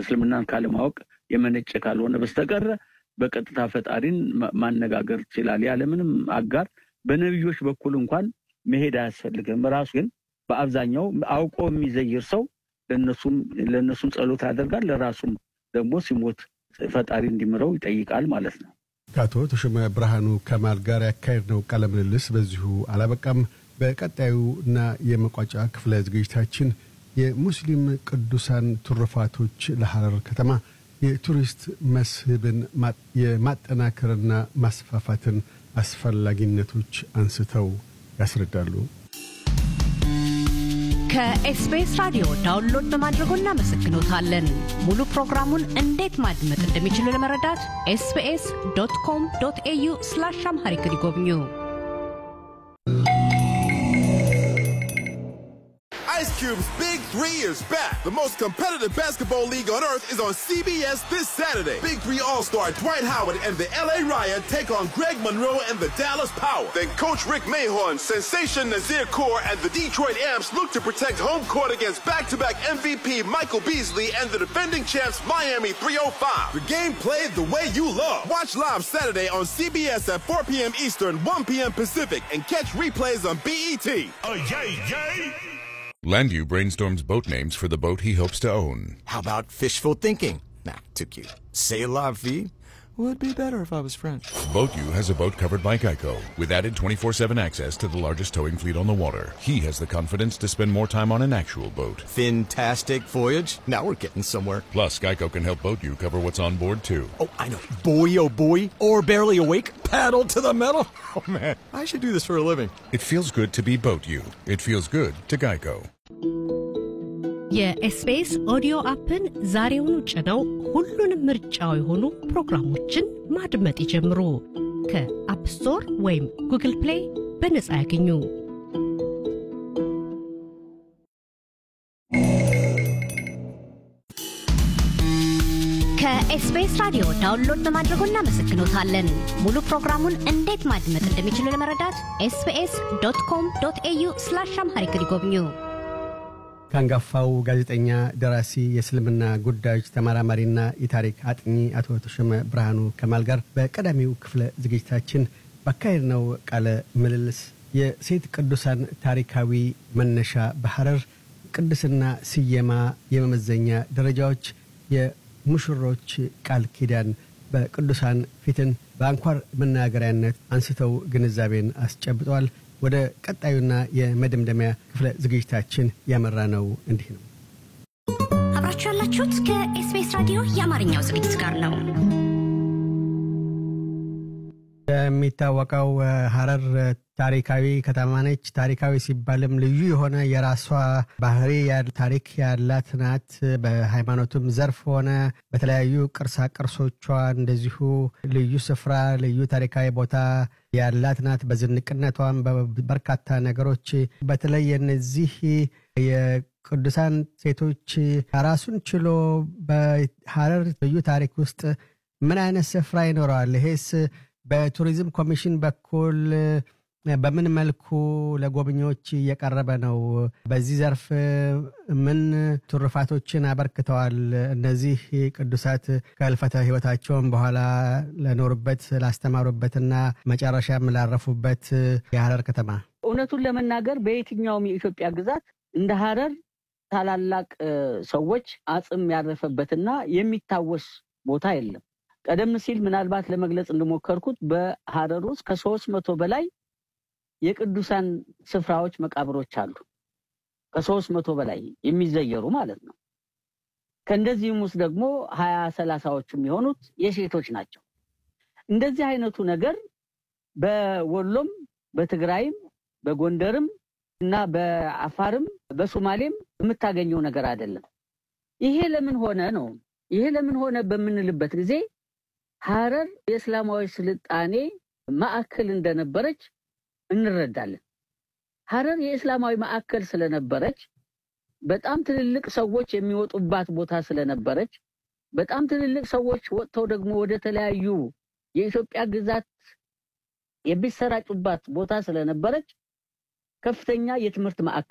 እስልምናን ካለማወቅ የመነጨ ካልሆነ በስተቀረ በቀጥታ ፈጣሪን ማነጋገር ይችላል ያለምንም አጋር። በነቢዮች በኩል እንኳን መሄድ አያስፈልግም። ራሱ ግን በአብዛኛው አውቆ የሚዘይር ሰው ለእነሱም ጸሎት ያደርጋል፣ ለራሱም ደግሞ ሲሞት ፈጣሪ እንዲምረው ይጠይቃል ማለት ነው። ከአቶ ተሾመ ብርሃኑ ከማል ጋር ያካሄድነው ቃለ ምልልስ በዚሁ አላበቃም። በቀጣዩ እና የመቋጫ ክፍለ ዝግጅታችን የሙስሊም ቅዱሳን ትሩፋቶች ለሐረር ከተማ የቱሪስት መስህብን የማጠናከርና ማስፋፋትን አስፈላጊነቶች አንስተው ያስረዳሉ። ከኤስቢኤስ ራዲዮ ዳውንሎድ በማድረጎ እናመሰግኖታለን። ሙሉ ፕሮግራሙን እንዴት ማድመጥ እንደሚችሉ ለመረዳት ኤስቢኤስ ዶት ኮም ዶት ኤዩ ስላሽ አምሃሪክ ይጎብኙ። Ice Cube's Big Three is back. The most competitive basketball league on earth is on CBS this Saturday. Big Three All-Star Dwight Howard and the LA Riot take on Greg Monroe and the Dallas Power. Then Coach Rick Mahorn, Sensation Nazir Kaur, and the Detroit Amps look to protect home court against back-to-back MVP Michael Beasley and the defending champs Miami 305. The game played the way you love. Watch live Saturday on CBS at 4 p.m. Eastern, 1 p.m. Pacific, and catch replays on BET. Oh, yay, yay! Landu brainstorms boat names for the boat he hopes to own. How about fishful thinking? Nah, too cute. C'est la vie? Would be better if I was French. BoatU has a boat covered by Geico with added 24-7 access to the largest towing fleet on the water. He has the confidence to spend more time on an actual boat. Fantastic voyage. Now we're getting somewhere. Plus, Geico can help BoatU cover what's on board too. Oh, I know. Boy, oh boy. Or barely awake. Paddle to the metal. Oh man, I should do this for a living. It feels good to be BoatU. It feels good to Geico. የኤስቢኤስ ኦዲዮ አፕን ዛሬውኑ ጭነው ሁሉንም ምርጫው የሆኑ ፕሮግራሞችን ማድመጥ ይጀምሩ። ከአፕ ስቶር ወይም ጉግል ፕሌይ በነጻ ያገኙ። ከኤስቢኤስ ራዲዮ ዳውንሎድ በማድረጎ እናመሰግኖታለን። ሙሉ ፕሮግራሙን እንዴት ማድመጥ እንደሚችሉ ለመረዳት ኤስቢኤስ ዶት ኮም ዶት ኤዩ ስላሽ አምሃሪክ ይጎብኙ። ከአንጋፋው ጋዜጠኛ፣ ደራሲ፣ የእስልምና ጉዳዮች ተመራማሪና የታሪክ አጥኚ አቶ ተሾመ ብርሃኑ ከማል ጋር በቀዳሚው ክፍለ ዝግጅታችን ባካሄድነው ቃለ ምልልስ የሴት ቅዱሳን ታሪካዊ መነሻ በሐረር ቅድስና ስየማ የመመዘኛ ደረጃዎች የሙሽሮች ቃል ኪዳን በቅዱሳን ፊትን በአንኳር መናገሪያነት አንስተው ግንዛቤን አስጨብጠዋል። ወደ ቀጣዩና የመደምደሚያ ክፍለ ዝግጅታችን ያመራ ነው እንዲህ ነው። አብራችሁ ያላችሁት ከኤስቢኤስ ራዲዮ የአማርኛው ዝግጅት ጋር ነው። የሚታወቀው ሐረር ታሪካዊ ከተማ ነች። ታሪካዊ ሲባልም ልዩ የሆነ የራሷ ባህሪ ታሪክ ያላት ናት። በሃይማኖቱም ዘርፍ ሆነ በተለያዩ ቅርሳ ቅርሶቿ እንደዚሁ ልዩ ስፍራ፣ ልዩ ታሪካዊ ቦታ ያላት ናት። በዝንቅነቷም በርካታ ነገሮች በተለይ እነዚህ የቅዱሳን ሴቶች ራሱን ችሎ በሐረር ልዩ ታሪክ ውስጥ ምን አይነት ስፍራ ይኖረዋል? ይሄስ በቱሪዝም ኮሚሽን በኩል በምን መልኩ ለጎብኚዎች እየቀረበ ነው? በዚህ ዘርፍ ምን ትሩፋቶችን አበርክተዋል? እነዚህ ቅዱሳት ከህልፈተ ህይወታቸውን በኋላ ለኖሩበት ላስተማሩበትና መጨረሻም ላረፉበት የሐረር ከተማ እውነቱን ለመናገር በየትኛውም የኢትዮጵያ ግዛት እንደ ሐረር ታላላቅ ሰዎች አጽም ያረፈበትና የሚታወስ ቦታ የለም። ቀደም ሲል ምናልባት ለመግለጽ እንደሞከርኩት በሐረር ውስጥ ከሶስት መቶ በላይ የቅዱሳን ስፍራዎች መቃብሮች አሉ። ከሶስት መቶ በላይ የሚዘየሩ ማለት ነው። ከእንደዚህም ውስጥ ደግሞ ሀያ ሰላሳዎቹ የሚሆኑት የሴቶች ናቸው። እንደዚህ አይነቱ ነገር በወሎም በትግራይም በጎንደርም እና በአፋርም በሶማሌም የምታገኘው ነገር አይደለም። ይሄ ለምን ሆነ ነው? ይሄ ለምን ሆነ በምንልበት ጊዜ ሐረር የእስላማዊ ስልጣኔ ማዕከል እንደነበረች እንረዳለን። ሐረር የእስላማዊ ማዕከል ስለነበረች በጣም ትልልቅ ሰዎች የሚወጡባት ቦታ ስለነበረች በጣም ትልልቅ ሰዎች ወጥተው ደግሞ ወደ ተለያዩ የኢትዮጵያ ግዛት የሚሰራጩባት ቦታ ስለነበረች ከፍተኛ የትምህርት ማዕከል